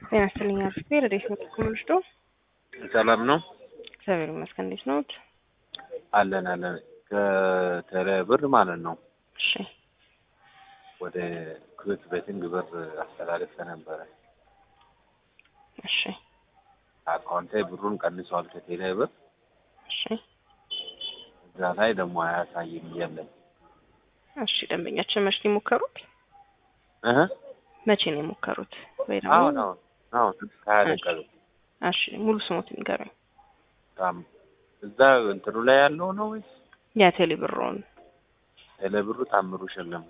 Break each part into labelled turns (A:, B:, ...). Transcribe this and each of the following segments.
A: ጤና ይስጥልኝ አርፍቴ ረዴት ነው ተኩምልሽዶ
B: ሰላም ነው
A: እግዚአብሔር ይመስገን። እንዴት ነዎት?
B: አለን አለን ከቴሌ ብር ማለት ነው
A: እሺ
B: ወደ ኩዌት ቤቲንግ ብር አስተላለፈ ነበረ።
A: እሺ
B: አካውንቴ ብሩን ቀንሷል ከቴሌ ብር
A: እሺ
B: እዛ ላይ ደግሞ አያሳይም እያለን
A: እሺ ደንበኛችን መቼ ነው የሞከሩት?
B: እህ
A: መቼ ነው የሞከሩት? ወይ ደግሞ
B: አሁን አሁን አሁን ከሀያ ደቂቃ በፊት
A: እሺ ሙሉ ስሞት ንገረኝ።
B: በጣም እዛ እንትኑ ላይ ያለው ነው ወይስ
A: የቴሌ ብሮን
B: ቴሌ ብሩ ታምሩ ሸለሙ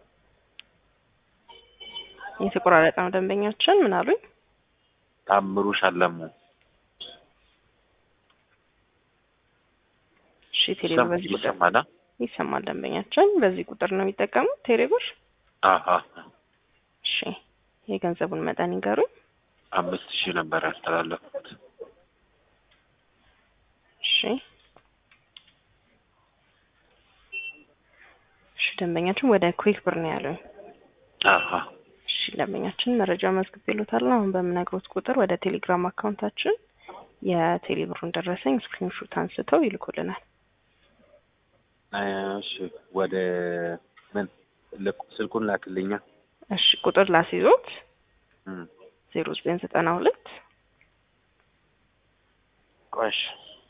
A: የተቆራረጠ ነው ደንበኛችን ምን አሉኝ?
B: ታምሩ ሸለሙ
A: እሺ ቴሌ ብር በዚህ ቁጥር
B: ይሰማል
A: ይሰማል። ደንበኛችን በዚህ ቁጥር ነው የሚጠቀሙት ቴሌ ብር።
B: አሀ
A: እሺ የገንዘቡን መጠን ይንገሩኝ።
B: አምስት ሺህ ነበር ያስተላለፉት
A: እሺ እሺ ደንበኛችን ወደ ኩዊክ ብር ነው ያሉኝ።
B: አሀ
A: እሺ ደንበኛችን መረጃ መዝግቤልዎታል። አሁን በምነግሮት ቁጥር ወደ ቴሌግራም አካውንታችን የቴሌ ብሩን ደረሰኝ ስክሪንሾት አንስተው ይልኩልናል።
B: እሺ ወደ ምን ልክ- ስልኩን ላክልኛ
A: እሺ ቁጥር ላስይዞት
B: እም
A: ዜሮ ዘጠኝ ዘጠና ሁለት
B: ቆሽ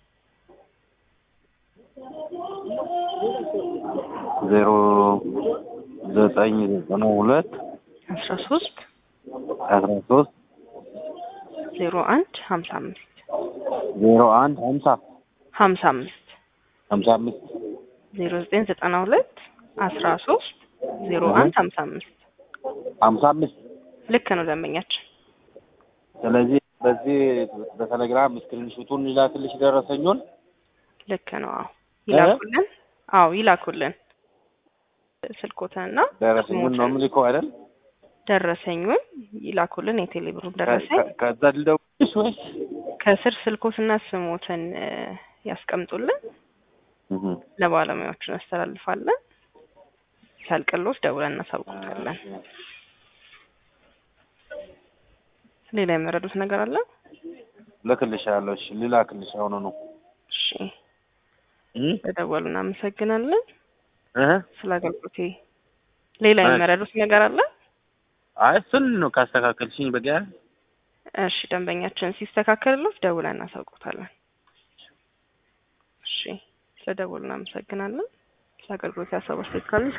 B: ዜሮ ዘጠኝ ዘጠና ሁለት
A: አስራ ሶስት
B: አስራ ሶስት
A: ዜሮ አንድ ሀምሳ አምስት
B: ዜሮ አንድ ሀምሳ
A: ሀምሳ አምስት
B: ሀምሳ አምስት
A: ዜሮ ዘጠኝ ዘጠና ሁለት አስራ ሶስት ዜሮ አንድ ሀምሳ አምስት
B: ሀምሳ አምስት
A: ልክ ነው ደንበኛችን።
B: ስለዚህ በዚህ በቴሌግራም ስክሪንሹቱን ይላክልሽ ደረሰኙን
A: ልክ ነው። አዎ ይላኩልን። አዎ ይላኩልን። ስልኮትንና
B: ደረሰኙን ነው የምልከው አይደል?
A: ደረሰኙን ይላኩልን። የቴሌ ብሩን ደረሰኝ
B: ከ- ከዛ ልደውልሽ ወይስ
A: ከስር ስልኮትና ስሞትን እ፣ ያስቀምጡልን።
B: እህ
A: ለባለሙያዎቹ እናስተላልፋለን። ሲያልቅልዎት ደውለን እናሳውቁታለን። ሌላ የመረዱት ነገር አለ?
B: ልክልሻለሁ። እሺ ልላክልሽ አሁኑ ነው።
A: እሺ
B: እህ
A: ለደወሉ እናመሰግናለን።
B: እህ
A: ስለ አገልግሎቴ ሌላ
B: እሺ።
A: የመረዱት ነገር አለ?
B: አይ እሱን ነው ካስተካከልሽኝ በቃ
A: እሺ ደንበኛችን ሲስተካከልልዎት ደውለን እናሳውቁታለን። እሺ ስለ ደወሉ እናመሰግናለን። ስለ አገልግሎት ያሰቡ አስተያየት ካሉ